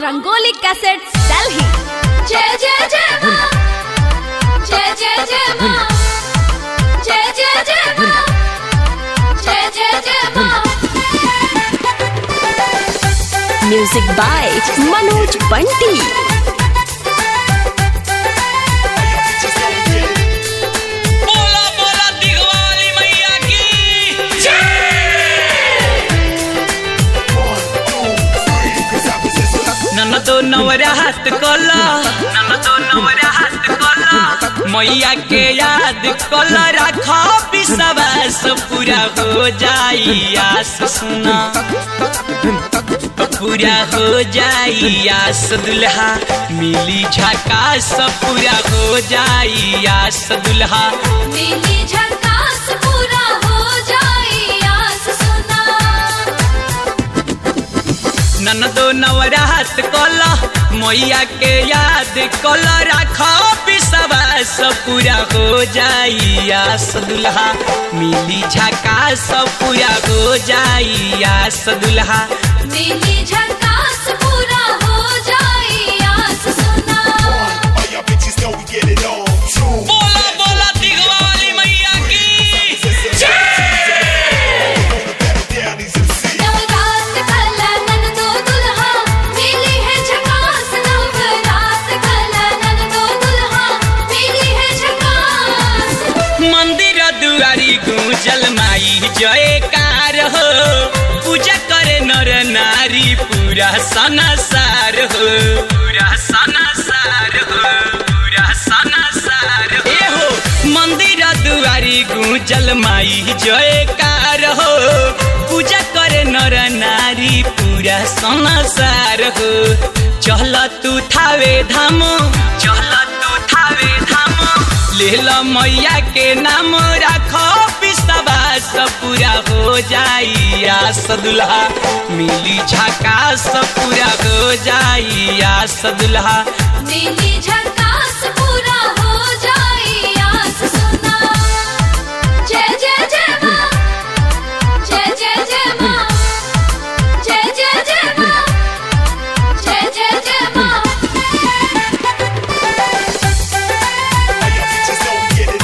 Rangoli Cassettes, Delhi. जय जय जय माँ जय जय जय माँ जय जय जय माँ जय जय जय माँ Music by Manoj Bunty. बोला बोला दिगवाली मैया की ननदो नवरा हाथ कोला ननदो नवरा हाथ कोला मैया के याद कोला रखो विश्वास पूरा हो जाई आस सुना पूरा हो जाई आस दुल्हा मिली झकास पूरा हो जाई आस दुल्हा मिली झकास पूरा हो जाए आस सुना ननदो नवरात कला मैया के याद कला राखो विश्वास पूरा हो जाई आस दुल्हा मिली झकास पूरा हो जाई आस दुल्हा मिली झकास पूरा हो जाए आस सुना All y'all bitches know we get it on. True. बोला बोला दिगवाली मैया की Down these MCs. नवरात कला ननदो दुल्हा मिली है झकास नवरात कला ननदो दुल्हा मिली है झकास मंदिर दुआरी गूंजल माई जयकार हो पूजा करे नर नारी पूरा सनसार हो पूरा सनसार हो पूरा सनसार हो ए हो मंदिर दुआरी गूंजल माई जयकार हो पूजा करे नर नारी पूरा सनसार हो चल तू थावे धाम चल तू थावे धाम लेल मैया के नाम राखो विश्वास पूरा हो जाई आस दुल्हा मिली झकास पूरा हो जाई आस दुल्हा मिली झकास पूरा हो जाए आस सुना जय जय जय माँ जय जय जय माँ जय जय जय माँ जय जय जय माँ All y'all bitches know we get it.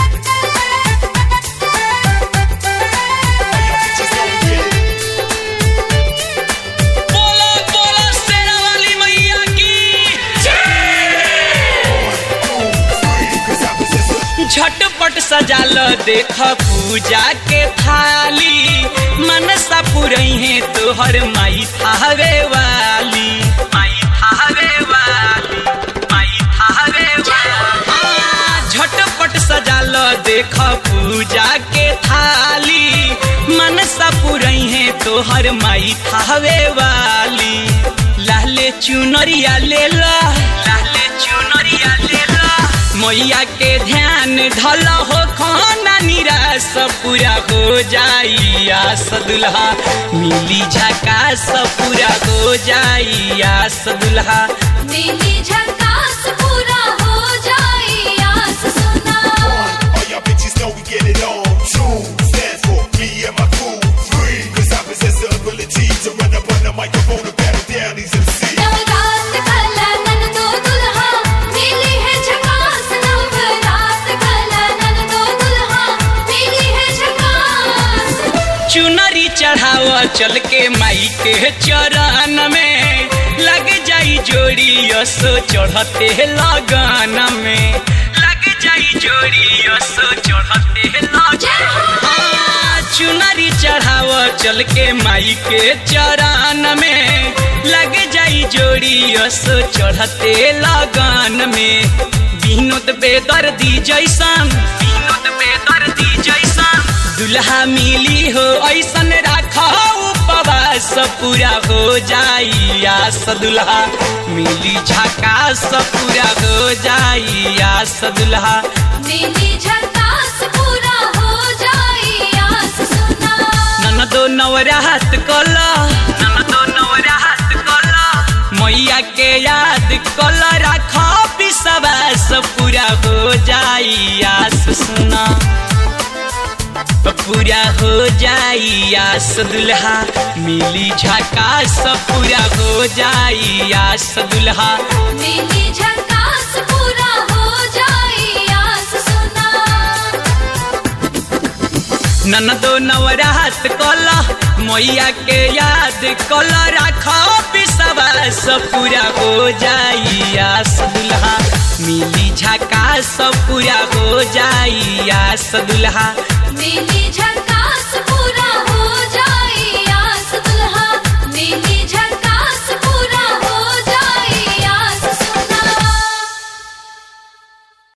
All y'all bitches know we get it. बोलो बोलो शेरावाली मैया की Cause I possess a झटपट सजाल देख पूजा के थाली मनसा पुरई है तोहर माई थावे वाली माई थावे वाली माई थावे वाली हाँ, झटपट सजाल देख पूजा के थाली मनसा पुरई है तोहर माई थावे वाली लाले चुनरिया ले ला लाले चुनरिया ले ला मैया के ध्यान धल हो खाना निराश पूरा हो जाई आस दुल्हा मिली झकास पूरा हो जाई आस दुल्हा मिली झकास पूरा हो जाए आस सुना All y'all bitches know we get it on. True stands for me and my crew. Free. Cause I possess the ability to run up on the microphone and battle down these MCs. नवरात कला ननदो दुल्हा मिली है झकास नवरात कला ननदो दुल्हा मिली है झकास चुनरी चढ़ाव चल के माई के चरण में लग जाई जोड़ी यसो चढ़ते लगन में लग जाई जोड़ी यसो चढ़ते लगन हाँ, चुनरी चढ़ाव चल के माई के चरण में लग जाई जोड़ी यसो चढ़ते लगन में विनोद बेदर्दी जैसन विनोद बेदर्दी जैसन दुल्हा मिली हो ऐसन राखो उपवास पूरा हो जाई आस दुल्हा मिली झकास पूरा हो जाई आस दुल्हा मिली झकास पूरा हो जाए आस सुना ननदो नवरात कला ननदो नवरात कला मैया के याद कला राखो विश्वास पूरा हो जाई आस सुना पूरा हो जाई आस दुल्हा मिली झकास पूरा हो जाई आस दुल्हा मिली झकास पूरा हो जाई आस सुना ननदो नवरात कल मैया के याद कल राखो विश्वास पूरा हो जाई आस दुल्हा मिली झकास पूरा हो जाई आस दुल्हा मिली झकास